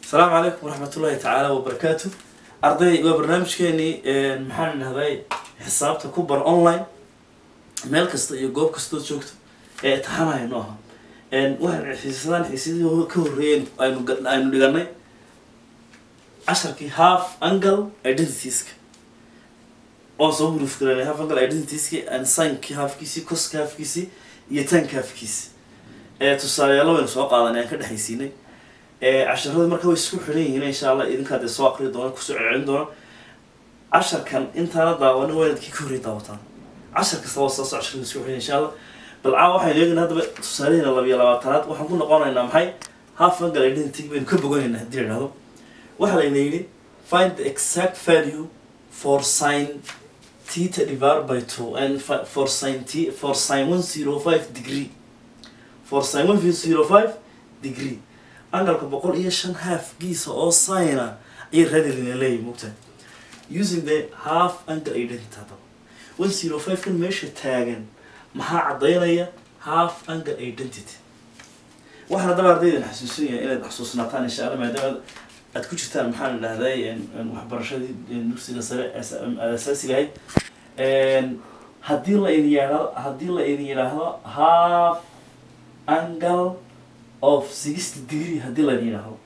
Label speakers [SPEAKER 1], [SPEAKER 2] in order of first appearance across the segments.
[SPEAKER 1] asalaamu calaykum waraxmatullaahi tacaala wabarakaatu arday waa barnaamijkeenii maxaan idhahday xisaabta ku bar online meel kasta iyo goob kastood joogto ee itixaanaya no aha waxaan xiisadaan xiisadii ka horreeyeen aynu ga- aynu dhiganay casharkii half angle identitieska oon soo huruf garanay half angle identitieski and sinkii halfkiisii coska halfkiisii iyo tanka halfkiisi ee tusaaleyaalo waynu soo qaadanay aan ka dhexaysiinay ee casharada marka way isku xidhan yihiin insha allah idinkaa dee soo aqri doona kusoo celcelin doona casharkan intaana daawana waa inaad kii ka horreey daawataan cashar kasta waa saas casharada isku xidhan insha allah bal caa waxaynu eegaynaa haddaba tusaalaheena labiyo labaatanaad waxaan ku noqonaynaa maxay half angle identity baynu ka boganaynaa haddii la idhahdo waxaa layna yidhi find the exact value for sin theta divided by two and fi- for sin t for sin one zero five degree for sin one zero five degree angalka boqol iyo shan halfgiisa oo sina ayay raadilina leeyahy mogtahay using the half angle identity haddaba one zero five kan meesha taagan maxaa caddaynaya half angle identity waxaan haddaba ardaydan xasuusinaya inaad xasuusnaataan insha allah maadaama aad ku jirtaan maxaan idhahday waxbarashadii dugsiga sare as- aad asaasiga ahayd haddii la idin yidhaahdo haddii la idin yidhaahdo half angle of sixty degree haddii la idin yidhaahdo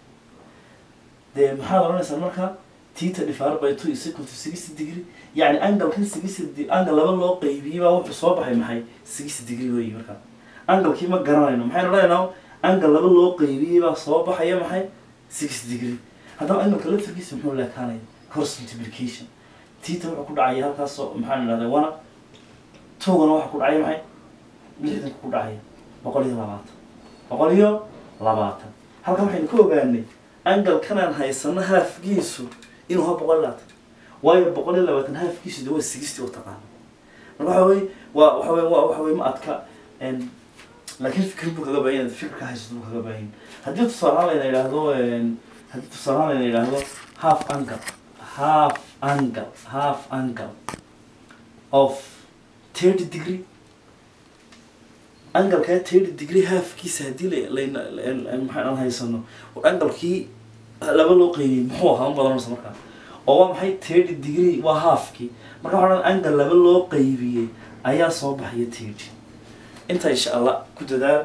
[SPEAKER 1] dee maxaad odhanaysaa marka tita divided by two is equal to sixty degree yani angalkan sixty de- angle laba loo qaybiyey baa wuxuu soo baxay maxay sixty degree weyi marka angalkii ma garanayno maxaynu odhanaynaa angle laba loo qaybiyey baa soo baxaya maxay sixty degree haddaba angalka laftarkiisa muxuu leekaanaya cross multiplication tita wuxuu ku dhacaya halkaasoo maxaan idhahday wana togana waxa ku dhacaya maxay lixdanka ku dhacaya boqol iyo labaatan boqol iyo labaatan halkan waxaynu ka ogaanay angalkanaan haysano haafgiisu inuu ha boqol iyo labaatan waayo boqol iyo labaatan haafgiisu de waa sixty oo taqaana marka waxa weye waa waxa weye waa waxa weye ma adka n laakiin fikir buu kaga baahan yahay fikirka haysato buu kaga baahan yahay haddii tusaalahaan layna yidhaahdo haddii tusaalahaan layna yidhaahdo half angle half angle half angle of thirty degree angalkaa thirty degree halfkiisa haddii la- layna la- maxaan aan haysano oo angalkii laba loo qeybiyey muxuu ahaa ma badanaysa markaa oo waa maxay thirty degree waa halfkii marka waxaa odhan angal laba loo qeybiyey ayaa soo baxaya thirty intaa insha allah ku dadaal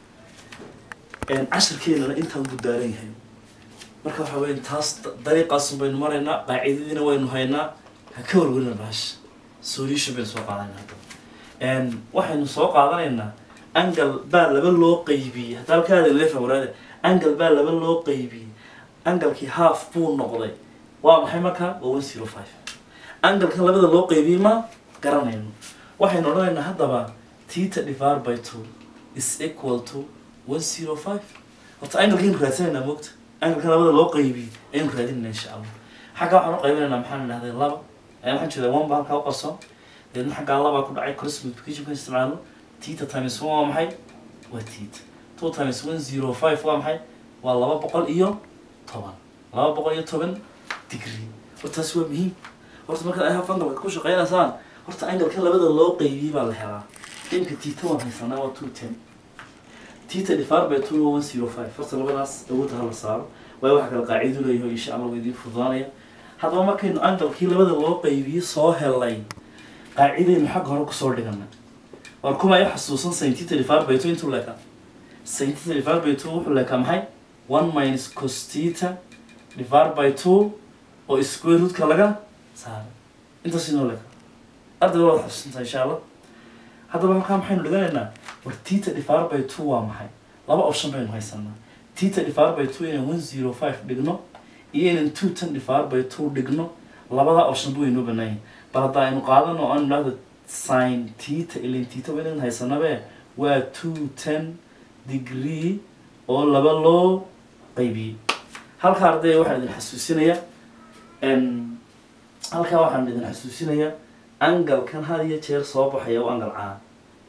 [SPEAKER 1] casharkeenana intaan buu daaran yahay marka waxa weya taas da- dariiqaasun baynu maraynaa qaacidadiina waynu haynaa ha ka warwarina bahasha solution baynu soo qaadanayna hadda waxaynu soo qaadanaynaa angal baa laba loo qaybiyey hadda halkaada lefa waraade angal baa laba loo qaybiyey angalkii half buu noqday waa maxay markaa waa one zero five angalkan labada loo qaybiyey ma garanayno waxaynu odhanaynaa haddaba tita divided by two is equal to one zero five horta angalkaynu raadsanaynaa moogta angalkan labada loo qaybiyey ayaynu raadinayna insha allah xagga waxaan u qaybinaynaa maxaan idhahday laba ee waxaan jeedaa one ba halkaa u qarsoon deedna xaggaa labaa ku dhacay cross multiplication kan isticmaalno tita times one waa maxay waa tita two times one zero five waa maxay waa laba boqol iyo toban laba boqol iyo toban degree hortaas waa muhiim horta markaad ay half angalka ku shaqeynaysaan horta angalka labada loo qaybiyey baa la helaa imka tita waan haysanaa waa two ten tita divided by two waa one zero five horta labadaas awoodda hala saaro waayo waxa kale qaacido leeyahay insha allah waa idiin fududaanaya haddaba markaynu angalkii labada loo qaybiyey soo helay qaacidaynu xagga hore kusoo dhiganay war kuma ay xasuusan saintita divided by two intuu leekaa saintita divided by two wuxuu leekaa maxay one minus costita divided by two oo square rootka laga saaray intaas inoo leekaa ardayda waad xasuusantaa insha allah haddaba halkaa maxaynu dhiganaynaa war tita divided by two waa maxay laba option baynu haysanaa tita divided by two inaan one zero five dhigno iyo inaan two ten divided by two dhigno labada option bu inoo banaan yahay bal hadda aynu qaadano oo aan idhahdo sin tita ilin tita waa inaan haysanabe waa two ten degree oo laba loo qaybiyey halka arday waxaan idin xasuusinayaa n halkaa waxaan idin xasuusinayaa angalkan had iyo jeer soo baxaya waa angal caan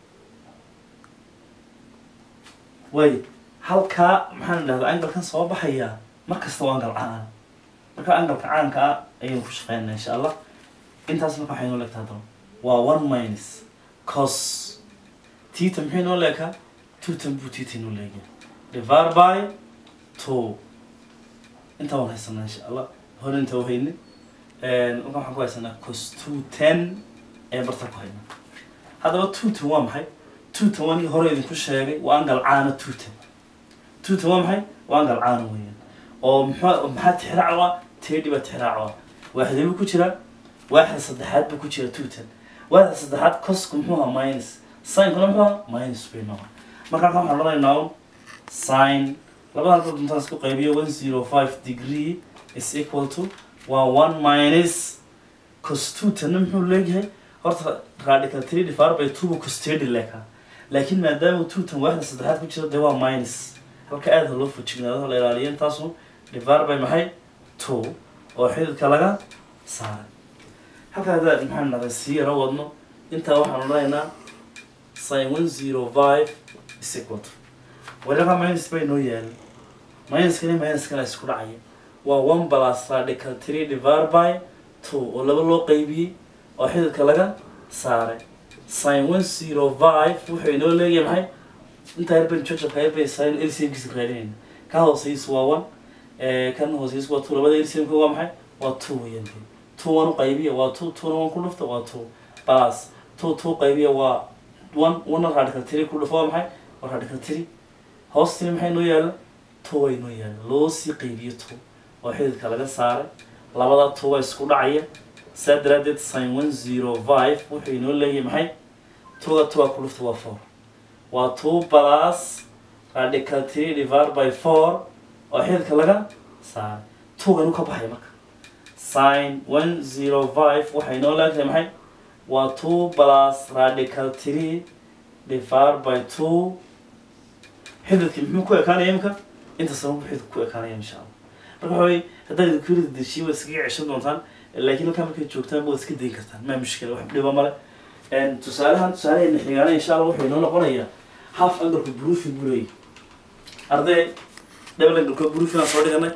[SPEAKER 1] waayo halkaa maxaan idhahdaa angalkan soo baxaya mar kasta waa angal caan marka angalka caanka ah ayaynu ku shaqeynaa insha allah intaas marka waxay noo leegtaa haddaba waa one minus cos tita maxay noo leekaa two tan buu tita noo leegaya divided by two intaa waan haysanaa insha allah hore inta uhayni marka waxaan ku haysanaa cos two ten ee barta ku haynaa haddaba two ten waa maxay two ten waan hore idinku sheegay waa angal caana two ten two ten waa maxay waa angal caana weeyaan oo muxuu maxaa tixraac ah tedhi baa tixraac ah waaxdee buu ku jiraa waaxda saddexaad buu ku jira two ten waaxda saddexaad cosku muxuu ahaa minus sinkuna muxuu ahaa minus bay noqon marka halkan waxaan odhanaynaa un sin labada halka duntaan isku qaybiyo one zero five degree is equal to waa one minus cos two tanna muxuu leeyahay horta radical three divided by two buu cos thirty leekaa laakiin maadaama two tan waaxda saddexaad ku jiro dee waa minus halka aada loo fojignaado la ilaaliyo intaasu divided by maxay two oo xididka laga saaray halka haddaad maxaan naday sii yaro wadno intaa waxaan odhanaynaa sin one zero five is equal to waliba minus bay noo yaala minuskani minuskana isku dhacaya waa one plus radical three divided by two oo laba loo qaybiyey oo xididka laga saaray sin one zero five wuxuu inoo leeyahay maxay intaa yarban jojabka yarban sin lcmkiisa raadinayna ka hooseysu waa one kan hooseysu waa two labada lcmka waa maxay waa two weeyaan dee two one u qaybiya waa two twona one ku dhufta waa two plus two two qaybiya waa one one radical three ku dhufo waa maxay waa radical three hoostii maxay noo yaala two way noo yaala loo sii qaybiyo two oo xididka laga saaray labada two waa isku dhacaya saa daraadeed sin one zero five wuxuu inoo leeyahay maxay twoga two ku dhufta waa four waa two plus radical three divided by four oo xididka laga saaray twoga inuu ka baxay marka sin one zero five waxay inoo leegtahay maxay waa two plus radical three divided by two xididkii muxuu ku ekaanaya imika inta sabab xididku ku ekaanaya insha allah marka waxa weye haddaad idinku yiri deshiye waad iskaga ceshan doontaan laakiin halkaa markay joogtaan waad iska dayn kartaan maa mushkila wax dhiba male tusaalahan tusaalaheena xigaana insha allah wuxuu inoo noqonayaa half angalka broofing buu leeyahy arday double angalka broofing aan soo dhiganay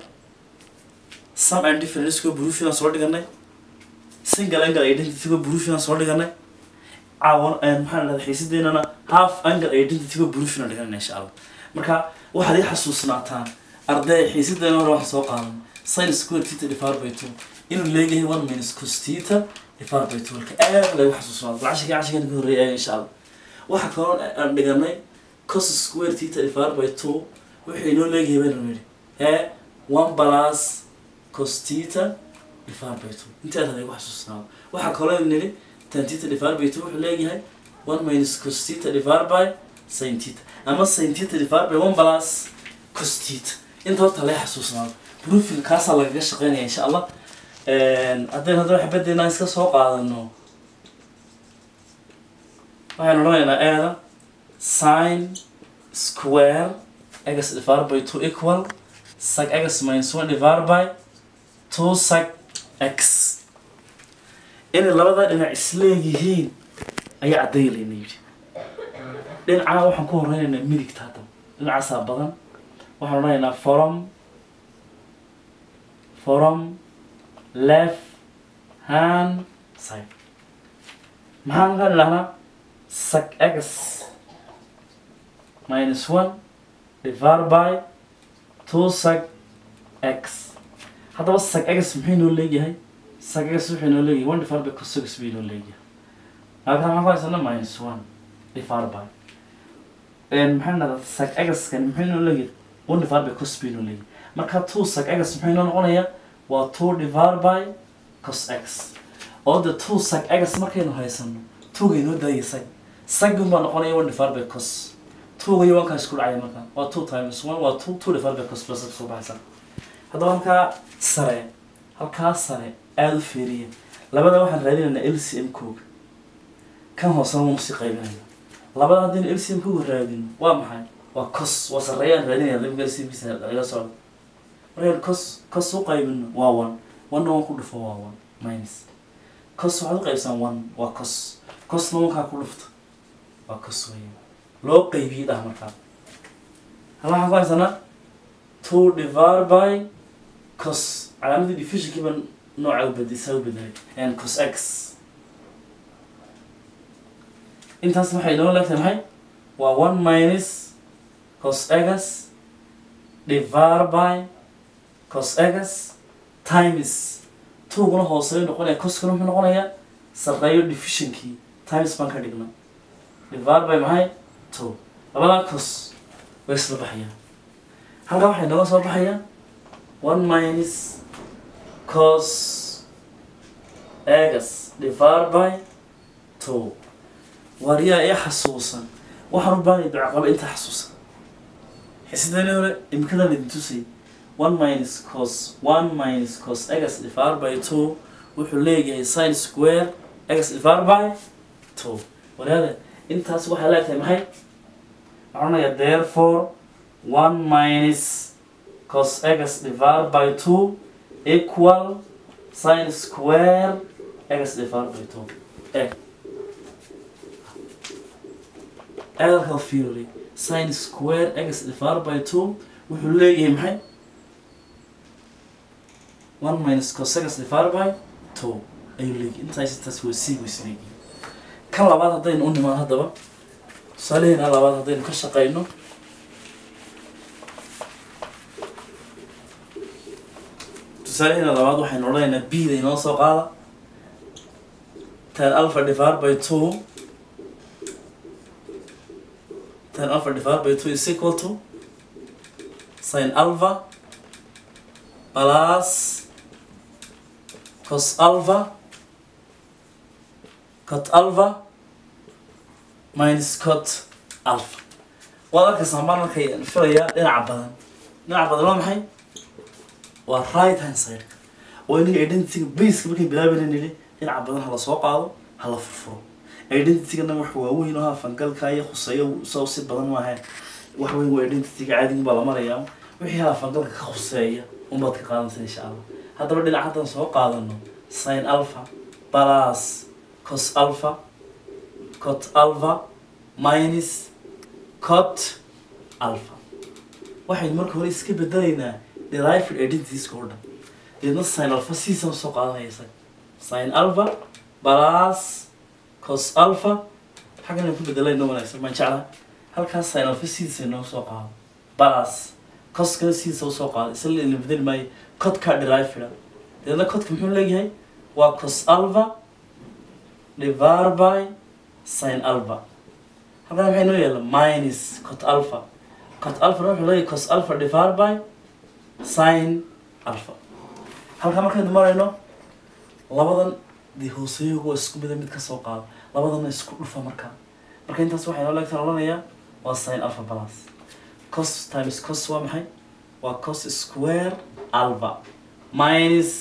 [SPEAKER 1] some and difference ko broofing aan soo dhiganay single angle identity ko broofing aan soo dhiganay caawan maxaan dhahdaa xiisadeennana half angle identity ko broofing aan dhiganayna insha allah marka waxaad ii xasuusnaataan arday xiisadeena hore waxaan soo qaadan sin square theta divided by two inuu leeyahay one minus cos theta divided by two halka aad lagu xasuusnaado cashigii cashigan ka horreeyay insha allah waxa kaloo aan dhiganay cos square theta divided by two wuxuu inoo leeyahay baynu nidhi ee one plus cos theta divided by two inteeda lagu xasuusnaado waxaa kaloo nidhi tan theta divided by two wuxuu leeyahay one minus cos theta divided by sin theta ama sin theta divided by one plus cos theta inta horta laga xasuusnaado proofing kaasaa lagaga shaqeynaya insha allah haddaynu haddana xabadeenaan iska soo qaadano waxaynu odhanaynaa eeda sin square x divided by two equal sag x minus one divided by two sag x inay labadaa dhinac isleeyihiin ayaa caddaylayna yidhi dhinacana waxaan ku horeynaynaa midigta hadda dhinacaasaa badan waxaan odhanaynaa from from left hand side maxaan ka dhahnaa sag x minus one divided by two sag x haddaba sag x muxuu inoo leeyahay sag x wuxuu inoo leeyahay one divided by cos x buu inoo leeyahay halkan maxaan ku haysana minus one divided by maxaan dhahdaa sag x kan muxuu inoo leeyahay one divided by cos buu inoo leeyahay marka two sag x muxuu inoo noqonayaa waa two divided by cos x oo de two sag x markaynu haysano twoga inoo daaya sag sagun baa noqonaya one divided by cos twoga iyo wankaa isku dhacaya marka waa two times one waa two two divided by cos plus soo baxaysa haddaba halkaa sare halkaa sare aada u feeriya labada waxaan raadinaynaa lcm kooga kan hoosena waanu sii qaybinayna labada haddaynu lcm kooga raadino waa maxay waa cos waa sareeyaan raadinaya limka lcmkiisa laga socdo markaynu cos cos u qaybino waa one one one ku dhufo waa one minus cos waxaad u qaybsan one waa cos cosna wankaa ku dhufta waa cos weeyaan loo qaybiyey dhah markaa hal waxaan ku haysanaa two divided by cos calaamadii diffusionkiiba nooca u bedisa u bedelay and cos x intaas waxay inoo leegtahay maxay waa one minus cos x divided by cos x times tuguna hooseeyo noqonaya coskana muxuu noqonayaa sarreeyo divisionkii times baan ka dhigna divide by maxay two labadaa cos way isla baxayaan halkaa waxay nooga soo baxayaan one minus cos x divide by two waaryaa ee xasuusan waxaan u baahanya ducaqaba inta xasuusan xisidani hore imikadan idin tusay one minus cos one minus cos x divided by two wuxuu leeyahay sin square x divided by two walaada intaas waxay leetahay maxay waxaan onayaa therefore one minus cos x divided by two equal sin square x divided by two eh adalka fiirli sin square x divided by two wuxuu leeyahay maxay one minus cos x divided by two ayuu leeyahay intaas intaas waa sii waysa leeyahay kan labaad haddaynu u nimaan haddaba tusaalaheena labaad haddaynu ka shaqayno tusaalaheena labaad waxaynu odhanaynaa b da inoo soo qaada tan alpha divided by two tan alpha divided by two is equal to sin alpha plus cos alpha cot alpha minus cot alpha waad arkaysaa mar markay filayaa dhinaca badan dhinaca badan waa maxay waa right hand side oo inaga identityga baseka markay bilaabayna nili dhinaca badan hala soo qaado hala furfuro identitygana wax waaweyn oo hafangalka iyo khuseeyo soo si badan maaha wax weyn waa identityga caadiga baa la marayaa wixii hafangalka ka khuseeya unbaad ka qaadanaysa insha allah haddaba dhinac haddaan soo qaadano sin alpha plus cos alpha cot alpha minus cot alpha waxaynu marka hore iska bedelaynaa derived identitieska oo dhan deedna sin alpha sidiisaan soo qaadanaysa sin alpha plus cos alpha xaggan aan ku bedelayno wanaagsan maan jeclaa halkaas sin alpha sidiisa inoo soo qaado plus coskana sidiisa usoo qaado isla la bedeli maayo codka derived deedna codka muxuu leeyahay waa cos alpha divided by sin alpha halkan maxay noo yaalla minus cot alpha cot alpha wuxuu leeyahay cos alpha divided by sin alpha halkaa markaynu marayno labadan dee hooseeyagu waa isku mida mid ka soo qaado labadana isku dhufa markaa marka intaas waxay noo leegtaan odhanayaa waa sin alpha plus cos times cos waa maxay waa cos square alpha minus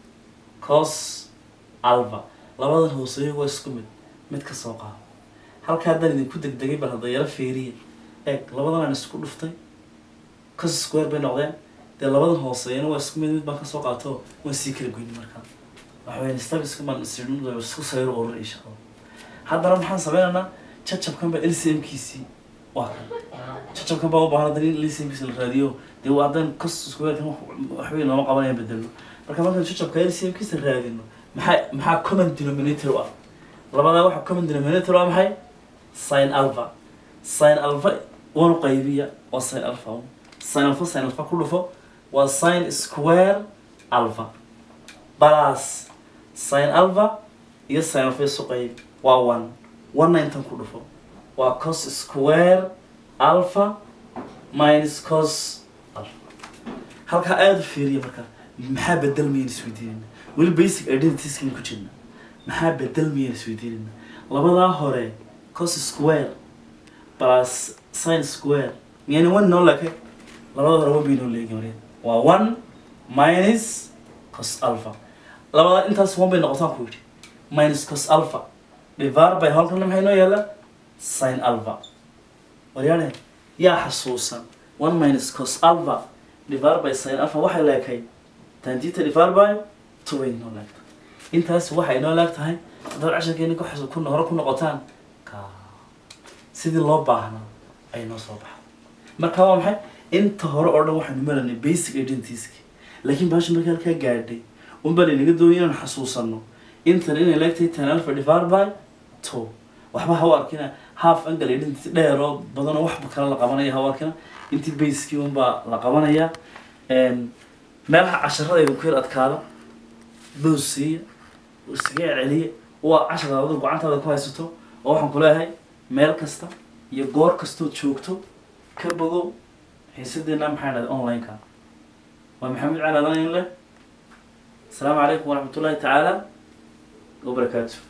[SPEAKER 1] cos alpha labadan hooseeyagu waa isku mid mid ka soo qaado halka haddaan idinku degdegay bal hadda yaro feeriya eeg labadan aan isku dhuftay cos square bay noqdeen dee labadan hooseeyana waa isku mid mid baan kasoo qaato waan sii kala goyni markaa waxaweyn stabiska baan isirno isku sayro urur insha allah haddana maxaan sameynaynaa jajabkan baa lcm kiisii waa kan jajabkan baa u baahan haddana in lcm kiisi la raadiyo dee waa haddaan cos square-kan waxbay nooma qabanayaan bedelno marka markaan jajabka lcm kiisa raadino maxaa maxaa common denominator u ah labadaa waxa common denominator waa maxay sin alpha sin alpha waanu qaybiya waa sin alpha sin alpha sin alpha ku dhufo waa sin square alpha plus sin alpha iyo sin alpha isu qayb waa one one intan ku dhufo waa cos square alpha minus cos alpha halkaa aada u fiiriya marka maxaa bedelmayaan isweydiinayna weli basic identitieskan ku jirna maxaa bedelmayaan isweydiinayna labadaa hore cos square plus sin square miyayna one noo leke labada hore one bay noo leegi mareen waa one minus cos alpha labadaa intaas one bay noqotaan ku yidhi minus cos alpha divided by halkana maxay noo yaalla sin alpha waryaane yaa xasuusan one minus cos alpha divided by sin alpha waxay leekay tangita divided by two bay noo leegtahay intaas waxay noo leeg tahay haddaad casharkeeni ku xasu ku hore ku noqotaan ka sidii loo baahnaa ay noo soo baxda marka waa maxay inta hore oo dhan waxaynu maranay basic identitieski laakiin baasha markii halkaa gaadhay unbaa laynaga doonay inaan xasuusano intan inay leegtahay tan alpha divided by two waxba ha u arkina half angle identity dheer oo badanoo waxba kale la qabanaya ha u arkina intii basekii unbaa la qabanaya meelaha casharadayda ku yar adkaada boos siiya iskaga celceliya waa casharada adigu gacantaada ku haysato oo waxaan ku leeyahay meel kasta iyo goor kastood joogto ka bogo xiisadeena maxaa dhahday online-ka waa maxamed cali adan leh asalaamu calaykum waraxmat ullahi tacaala wabarakaatu